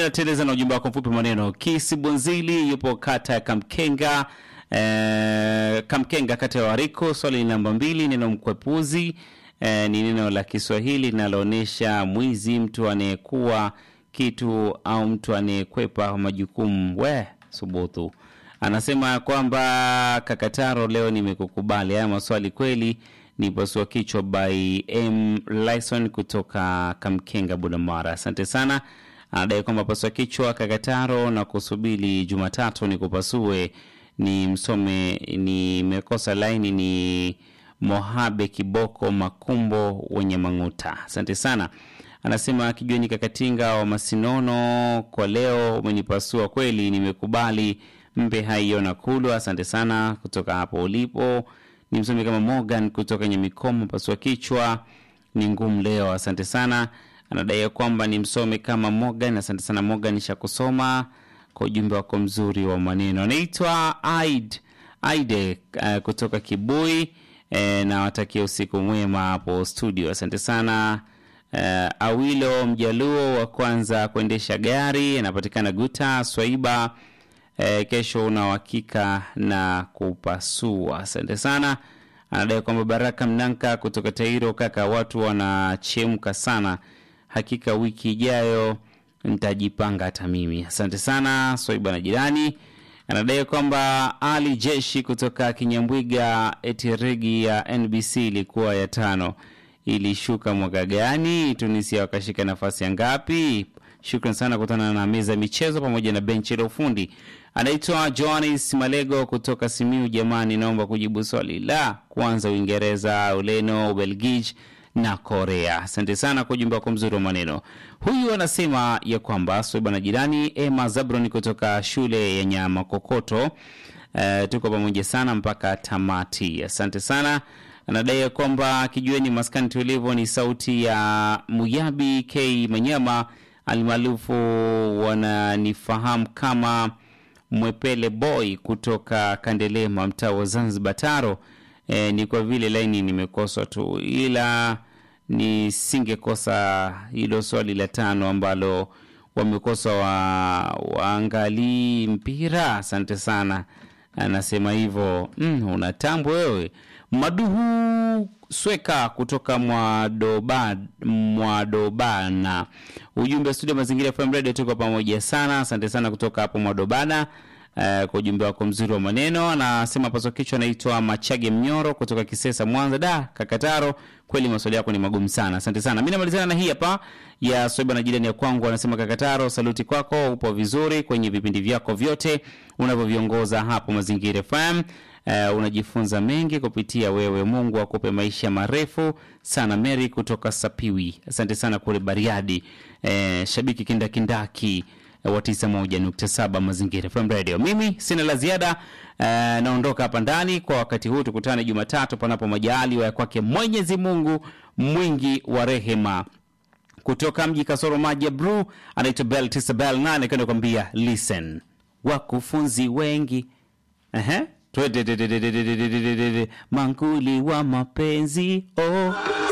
nateleza na ujumbe wako mfupi maneno. Kisi Bunzili yupo kata ya Kamkenga eh, Kamkenga kata ya Wariko. Swali namba mbili, neno mkwepuzi eh, ni neno la Kiswahili linaloonyesha mwizi, mtu anayekuwa kitu au mtu anayekwepa majukumu. We subutu anasema kwamba Kakataro, leo nimekukubali. Haya maswali kweli ni pasua kichwa by M Lyson kutoka Kamkenga, Budamara. Asante sana. Anadai kwamba pasua kichwa Kakataro na kusubiri Jumatatu ni kupasue ni msome, nimekosa laini ni Mohabe Kiboko Makumbo wenye Mang'uta. Asante sana. Anasema kijueni Kakatinga wa Masinono, kwa leo umenipasua kweli, nimekubali. Mpe haiyo na kulu. Asante sana kutoka hapo ulipo. Ni msomi kama Morgan kutoka Nyamikoma, pasua kichwa ni ngumu leo. Asante sana. Anadai kwamba ni msomi kama Morgan. Asante sana Morgan, nishakusoma kwa ujumbe wako mzuri wa maneno. Anaitwa Aid Aide uh, kutoka Kibui eh, na watakia usiku mwema hapo studio. Asante sana. Uh, Awilo Mjaluo wa kwanza kuendesha gari anapatikana Guta Swaiba. Uh, kesho una uhakika na kupasua. Asante sana. Anadai kwamba Baraka Mnanka kutoka Tairo, kaka, watu wanachemka sana, hakika wiki ijayo nitajipanga hata mimi. Asante sana Swaiba na jirani. Anadai kwamba Ali Jeshi kutoka Kinyambwiga, eti regi ya NBC ilikuwa ya tano ilishuka mwaka gani? Tunisia wakashika nafasi ya ngapi? Shukran sana kutana na meza ya michezo pamoja na benchi la ufundi. Anaitwa Johannes Malego kutoka Simiu. Jamani, naomba kujibu swali la kwanza: Uingereza, Ureno, Ubelgiji na Korea. Asante sana kwa ujumbe wako mzuri wa maneno. Huyu anasema ya kwamba Sweba na jirani Emma Zabron kutoka shule ya Nyama Kokoto. Uh, tuko pamoja sana mpaka tamati. Asante sana anadai ya kwamba kijueni maskani tulivu ni sauti ya Muyabi K Manyama almaarufu wananifahamu kama Mwepele Boy kutoka Kandelema, mtaa wa Zanzibar Taro. E, ni kwa vile laini nimekoswa tu, ila nisingekosa hilo swali la tano ambalo wamekosa wa, waangalii mpira. Asante sana, anasema hivyo. Mm, unatambo wewe Maduhu Sweka kutoka Mwadoba, Mwadobana. Ujumbe studio Mazingira FM Radio, tuko pamoja sana. Asante sana kutoka hapo Mwadobana. Uh, kwa ujumbe wako mzuri wa maneno. Anasema paso kichwa anaitwa Machage Mnyoro kutoka Kisesa, Mwanza. Da Kakataro, kweli maswali yako ni magumu sana. Asante sana. Mimi namalizana na hii hapa ya Sweba na jirani ya kwangu, anasema Kakataro, saluti kwako, upo vizuri kwenye vipindi vyako vyote unavyoviongoza hapo Mazingira FM. Uh, unajifunza mengi kupitia wewe. Mungu akupe maisha marefu sana. Mary kutoka Sapiwi, asante sana kule Bariadi. Uh, shabiki kindakindaki wa 91.7 Mazingira FM Radio. Mimi sina la ziada, uh, naondoka hapa ndani kwa wakati huu. Tukutane Jumatatu panapo majaliwa ya kwake Mwenyezi Mungu mwingi wa rehema. Kutoka mji kasoro maji ya Blue anaitwa Bell Tisa Bell nane kwenda kwambia listen, wakufunzi wengi ehe Twede mankuli wa mapenzi oh.